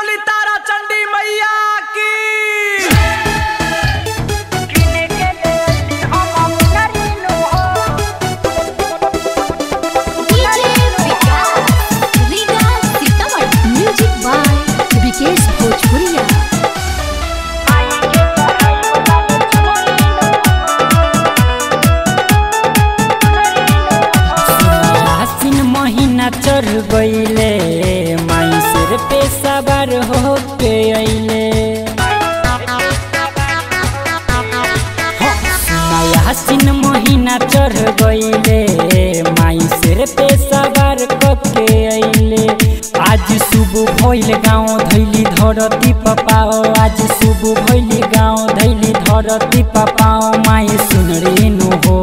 बोली तारा चंडी मैया की म्यूजिक बाय विकेश भोजपुरिया आसिन महीना चढ़ गईले माई सिर पे सवार हो के अइले आसिन महीना चढ़ गईले माई सिर पे सवार के अइले आज सुबह भइल गाँव धैली धरती पपाओ आज सुबह भइल गाँव धैली धरती पपाओ माई सुन रे नु हो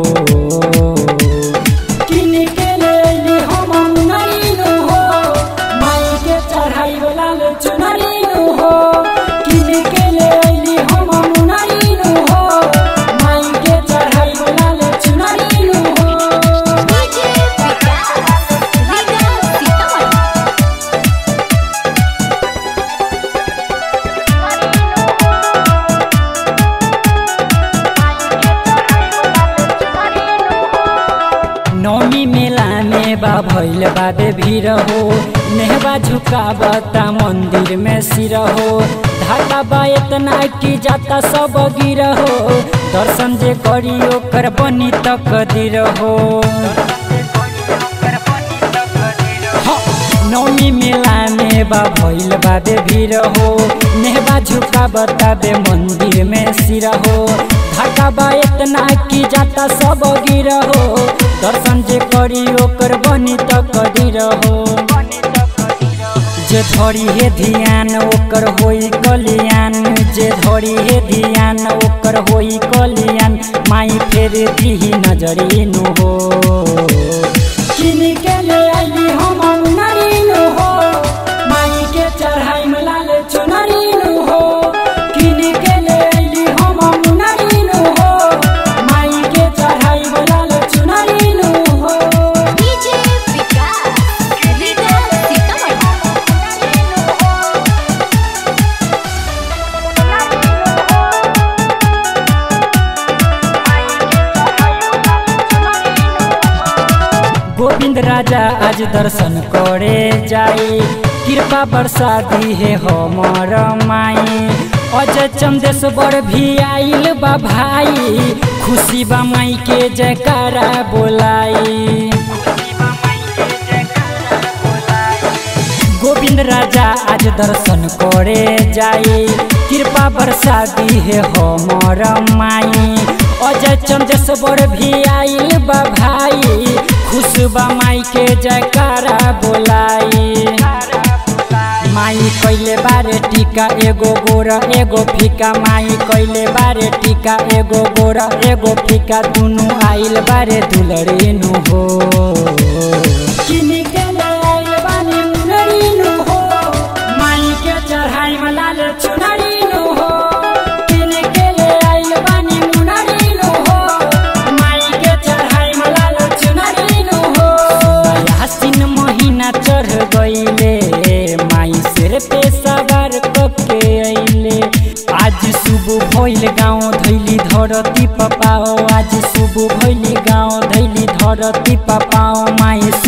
किन के लेली हम मुनरीनु हो माई के चढ़ाई वाला ले चुनरीनु हो किन के लेली हम मुनरीनु हो माई के चढ़ाई वाला ले चुनरीनु हो नौमी मेला में बा भैल बाबे भीड़ हो नेहबा झुकावता मंदिर में सिर हो धागा बा इतना की जाता सब गिर हो दर्शन जे करी ओकर बनी तक दिर हो नौमी मेला में बा भैल बाबे भीड़ हो नेहबा झुका बताबे मंदिर में सिर हो धागा बा इतना की जाता सब गिर हो दर्शन जे करी ओकर बनी त कदीर हो जे धरी हे ध्यान ओकर होई कल्याण जे धरी हे ध्यान ओकर होई कल्याण माई फेर दिही नजरी नु हो किन के ले आइली हम नरीनु हो माई के चढ़ाई में लाल चुनरीनु हो किन के ले आइली हम नरीनु हो माई के चढ़ाई में लाल चुनरीनु हो गोविंद राजा आज दर्शन करे जाई कृपा बरसा दी है हमर माई अजय चंदेश्वर भी आइल बा भाई खुशी बा माई के जयकारा बोलाई गोविंद राजा आज दर्शन करे जाई कृपा बरसा दी है हमर माई अजय चंदेश्वर भी आइल बा भाई खुश बा माई के जयकारा बोलाई माई कैले बारे टीका एगो गोरा एगो फीका माई कैले बारे टीका एगो गोरा एगो फीका दुनु आइल बारे दुलरेनु हो किन के ले आइल बानी मुनरीनु हो माई के चढ़ाई में लाल चुनरीनु हो किन के ले आइल बानी मुनरीनु हो माई के चढ़ाई में लाल चुनरीनु हो आसिन महीना चढ़ गईले माई सिर पे सवार कके अइले आज सुबह भइल गाँव धैली धरती पपाओ आज सुबह भइल गाँव धैली धरती पपाओ माई